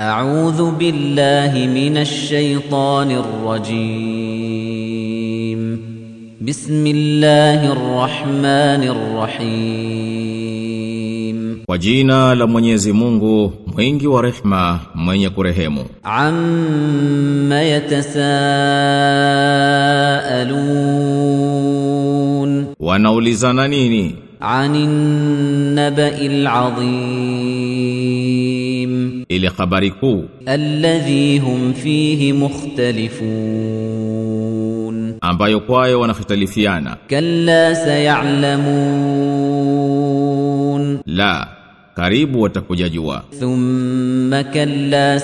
أعوذ بالله من الشيطان الرجيم بسم الله الرحمن الرحيم Kwa jina la Mwenyezi Mungu, mwingi wa rehma, mwenye kurehemu. عم يتساءلون Wanaulizana nini? عن النبأ العظيم Ile habari kuu الذي هم فيه مختلفون ambayo kwayo wanahitalifiana. كلا سيعلمون La, karibu watakuja jua. ثم كلا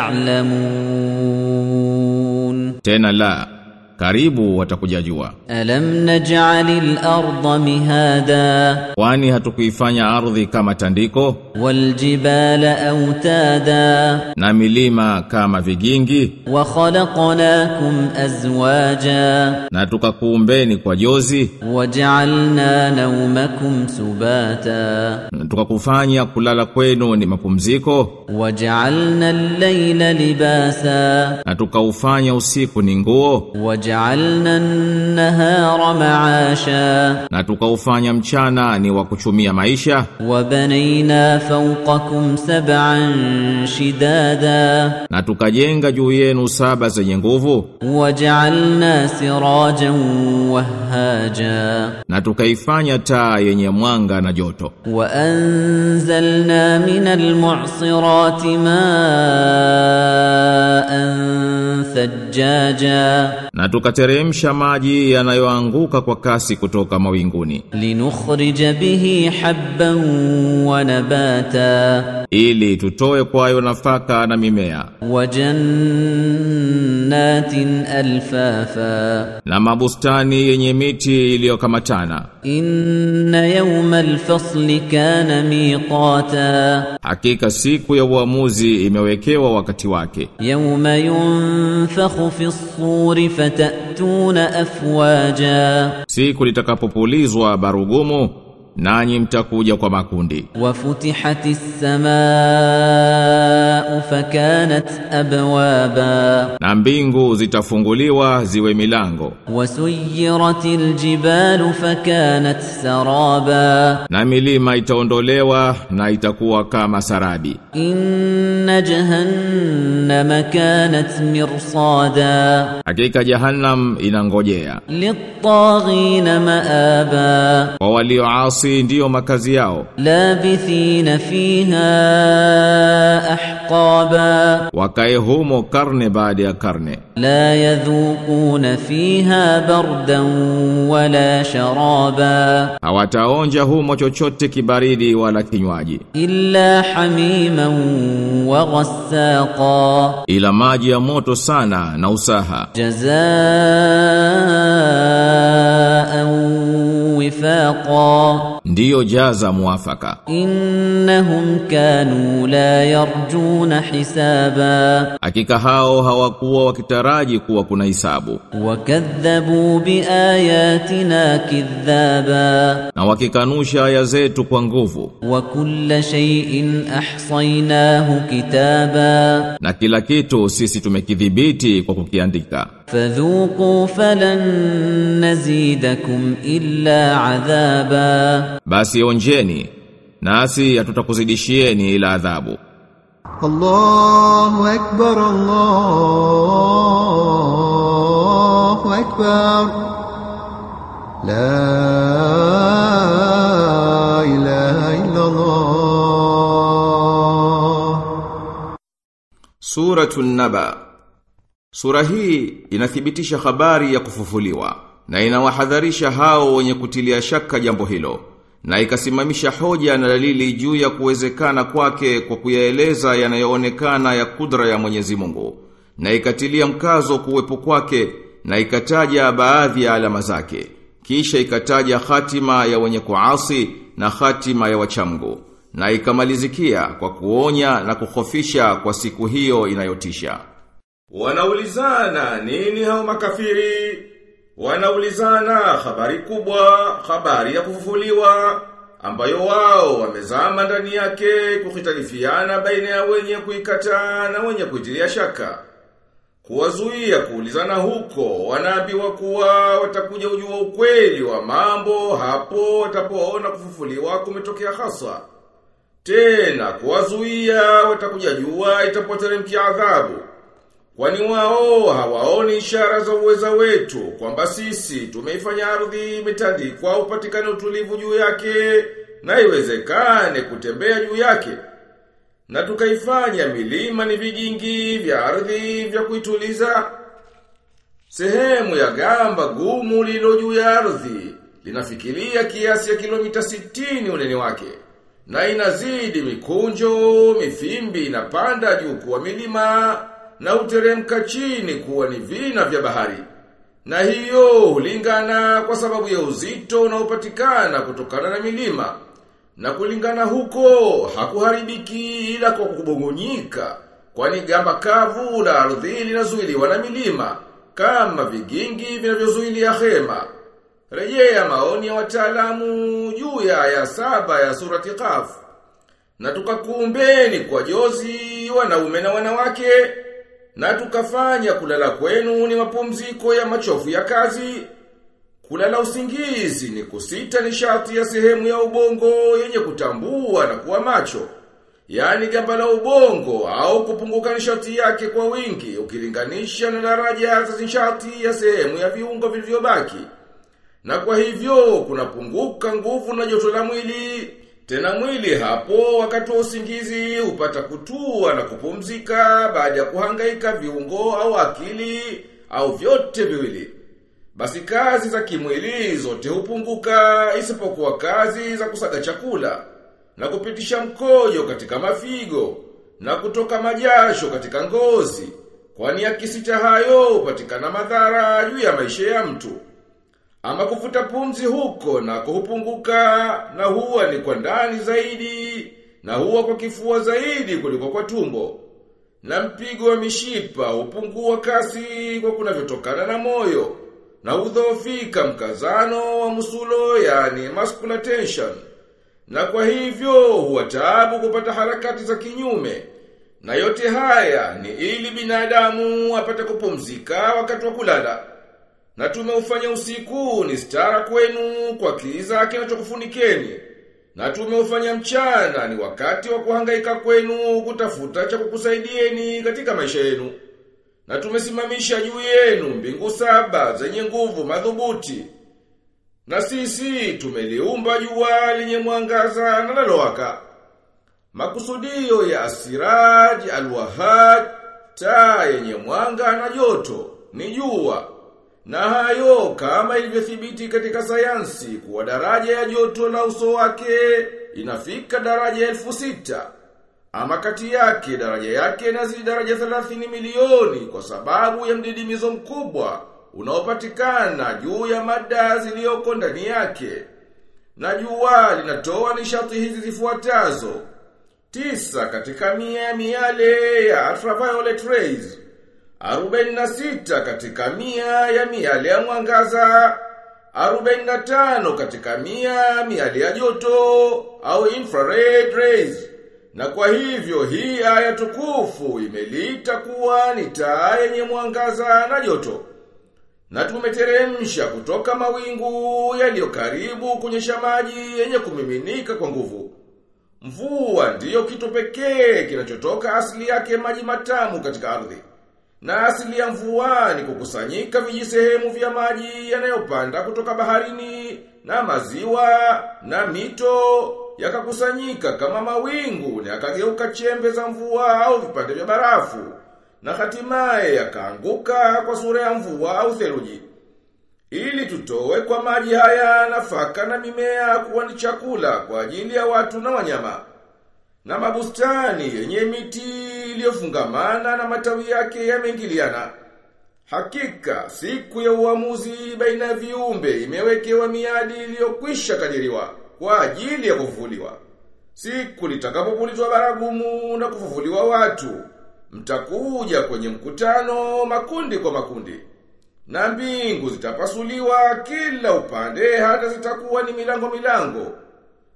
سيعلمون Tena la, karibu watakuja jua. ألم نجعل الأرض مهادا Kwani hatukuifanya ardhi kama tandiko والجبال أوتادا na milima kama vigingi وخلقناكم أزواجا na tukakuumbeni kwa jozi وجعلنا نومكم سباتا na tukakufanya kulala kwenu ni mapumziko وجعلنا الليل لباسا na tukaufanya usiku ni nguo وجعلنا النهار معاشا na tukaufanya mchana ni wa kuchumia maisha وبنينا فوقكم سبعا شدادا na tukajenga juu yenu saba zenye nguvu وجعلنا سراجا وهاجا na tukaifanya taa yenye mwanga na joto وأنزلنا من المعصرات ماء ثجاجا na tukateremsha maji yanayoanguka kwa kasi kutoka mawinguni لنخرج به حبا ونباتا ili tutoe kwayo nafaka na mimea وجنات ألفافا na mabustani yenye miti iliyokamatana إن يوم الفصل كان ميقاتا hakika siku ya uamuzi imewekewa wakati wake يوم ينفخ في الصور فتأتون أفواجا siku litakapopulizwa barugumu nanyi mtakuja kwa makundi وفتحت السماء فكانت أبوابا na mbingu zitafunguliwa ziwe milango وسيرت الجبال فكانت سرابا na milima itaondolewa na itakuwa kama sarabi إن جهنم كانت مرصادا hakika jahannam inangojea للطاغين مآبا kwa walioasi ndiyo makazi yao لابثين فيها أحقابا wakae humo karne baada ya karne لا يذوقون فيها بردا ولا شرابا hawataonja humo chochote kibaridi wala kinywaji إلا حميما وغساقا ila maji ya moto sana na usaha جزاء وفاقا ndiyo jaza muafaka إنهم كانوا لا يرجون حسابا hakika hao hawakuwa wakitaraji kuwa kuna hisabu وكذبوا بآياتنا كذابا na wakikanusha aya zetu kwa nguvu وكل شيء أحصيناه كتابا na kila kitu sisi tumekidhibiti kwa kukiandika فذوقوا فلن نزيدكم إلا عذابا basi onjeni nasi hatutakuzidishieni ila adhabu الله أكبر الله أكبر لا إله إلا الله Suratun Naba Sura hii inathibitisha habari ya kufufuliwa na inawahadharisha hao wenye kutilia shaka jambo hilo na ikasimamisha hoja na dalili juu ya kuwezekana kwake kwa kuyaeleza yanayoonekana ya kudra ya Mwenyezi Mungu na ikatilia mkazo kuwepo kwake na ikataja baadhi ya alama zake kisha ikataja hatima ya wenye kuasi na hatima ya wachamgu na ikamalizikia kwa kuonya na kukhofisha kwa siku hiyo inayotisha. Wanaulizana nini hao makafiri? Wanaulizana habari kubwa, habari ya kufufuliwa, ambayo wao wamezama ndani yake kuhitalifiana baina ya wenye kuikataa na wenye kuitilia shaka. Kuwazuia kuulizana huko, wanaambiwa kuwa watakuja ujua ukweli wa mambo hapo watapoona kufufuliwa kumetokea hasa. Tena kuwazuia watakuja jua itapoteremkia adhabu. Kwani wao hawaoni ishara za uweza wetu kwamba sisi tumeifanya ardhi imetandikwa upatikane utulivu juu yake na iwezekane kutembea juu yake. Na tukaifanya milima ni vigingi vya ardhi vya kuituliza. Sehemu ya gamba gumu lilo juu ya ardhi linafikiria kiasi ya kilomita 60 unene wake. Na inazidi mikunjo, mifimbi inapanda juu kuwa milima na uteremka chini kuwa ni vina vya bahari. Na hiyo hulingana kwa sababu ya uzito unaopatikana kutokana na milima. Na kulingana huko hakuharibiki ila kwa kubongonyika, kwani gamba kavu la ardhi linazuiliwa na milima kama vigingi vinavyozuilia hema. Rejea maoni ya wataalamu juu ya aya saba ya surati Qaf. Na tukakuumbeni kwa jozi wanaume na wanawake na tukafanya kulala kwenu ni mapumziko ya machofu ya kazi. Kulala usingizi ni kusita nishati ya sehemu ya ubongo yenye kutambua na kuwa macho. Yaani gamba la ubongo au kupunguka nishati yake kwa wingi ukilinganisha na daraja za nishati ya sehemu ya viungo vilivyobaki. Na kwa hivyo kunapunguka nguvu na joto la mwili. Tena mwili hapo wakati wa usingizi upata kutua na kupumzika baada ya kuhangaika viungo au akili au vyote viwili. Basi kazi za kimwili zote hupunguka isipokuwa kazi za kusaga chakula na kupitisha mkojo katika mafigo na kutoka majasho katika ngozi. Kwani akisita hayo hupatikana madhara juu ya maisha ya mtu. Ama kufuta pumzi huko na kuhupunguka na huwa ni kwa ndani zaidi na huwa kwa kifua zaidi kuliko kwa tumbo. Na mpigo wa mishipa hupungua kasi kwa kunavyotokana na moyo na udhoofika mkazano wa musulo yani muscular tension. Na kwa hivyo huwa taabu kupata harakati za kinyume. Na yote haya ni ili binadamu apate kupumzika wakati wa kulala. Na tumeufanya usiku ni stara kwenu kwa kiza kinachokufunikeni. Na tumeufanya mchana ni wakati wa kuhangaika kwenu kutafuta cha kukusaidieni katika maisha yenu. Na tumesimamisha juu yenu mbingu saba zenye nguvu madhubuti. Na sisi tumeliumba jua lenye mwangaza na lalowaka. Makusudio ya asiraji alwahad taa yenye mwanga na joto ni jua. Na hayo kama ilivyothibiti katika sayansi kuwa daraja ya joto la uso wake inafika daraja elfu sita. Ama kati yake daraja yake inazidi daraja 30 milioni kwa sababu ya mdidimizo mkubwa unaopatikana juu ya mada zilizoko ndani yake. Na jua linatoa nishati hizi zifuatazo. Tisa katika mia ya miale ya ultraviolet rays. 46 katika mia ya miale ya mwangaza. 45 katika mia miale ya joto au infrared rays. Na kwa hivyo hii aya tukufu imeliita kuwa ni taa yenye mwangaza na joto. Na tumeteremsha kutoka mawingu yaliyo karibu kunyesha maji yenye kumiminika kwa nguvu. Mvua ndiyo kitu pekee kinachotoka asili yake maji matamu katika ardhi. Na asili ya mvua ni kukusanyika vijisehemu vya maji yanayopanda kutoka baharini na maziwa na mito yakakusanyika kama mawingu na yakageuka chembe za mvua au vipande vya barafu na hatimaye yakaanguka kwa sura ya mvua au theluji. Ili tutowe kwa maji haya nafaka na mimea kuwa ni chakula kwa ajili ya watu na wanyama. Na mabustani yenye miti iliyofungamana na matawi yake yameingiliana. Hakika siku ya uamuzi baina ya viumbe imewekewa miadi iliyokwisha kadiriwa kwa ajili ya kufufuliwa. Siku litakapopulizwa baragumu na kufufuliwa watu, mtakuja kwenye mkutano makundi kwa makundi. Na mbingu zitapasuliwa kila upande hata zitakuwa ni milango milango.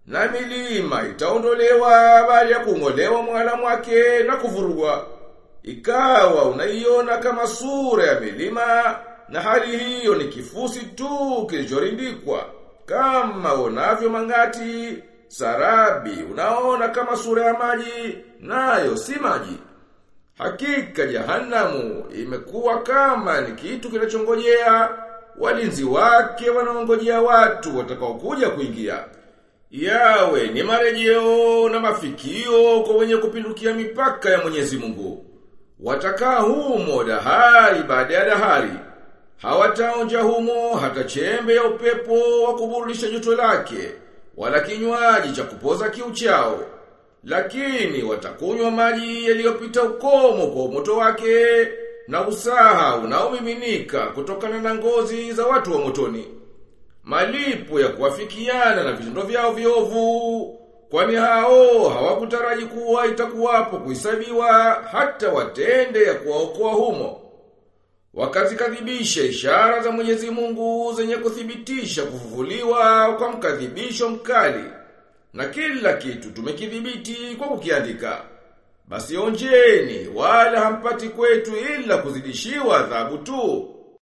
na milima itaondolewa baada ya kung'olewa mwala mwake na kuvurugwa. Ikawa unaiona kama sura ya milima na hali hiyo ni kifusi tu kilichorindikwa kama unavyo mangati sarabi unaona kama sura ya maji nayo si maji. Hakika jahanamu imekuwa kama ni kitu kinachongojea walinzi wake wanaongojea watu watakaokuja kuingia. Yawe ni marejeo na mafikio kwa wenye kupindukia mipaka ya Mwenyezi Mungu. Watakaa humo dahari baada ya dahari. Hawataonja humo hata chembe ya upepo wa kuburudisha joto lake, wala kinywaji cha kupoza kiu chao. Lakini watakunywa maji yaliyopita ukomo kwa moto wake na usaha unaomiminika kutokana na ngozi za watu wa motoni. Malipo ya kuwafikiana na vitendo vyao viovu kwani hao hawakutaraji kuwa itakuwapo kuhesabiwa hata watende ya kuwaokoa humo. Wakazikadhibisha ishara za Mwenyezi Mungu zenye kuthibitisha kufufuliwa kwa mkadhibisho mkali. Na kila kitu tumekidhibiti kwa kukiandika. Basi onjeni wala hampati kwetu ila kuzidishiwa adhabu tu.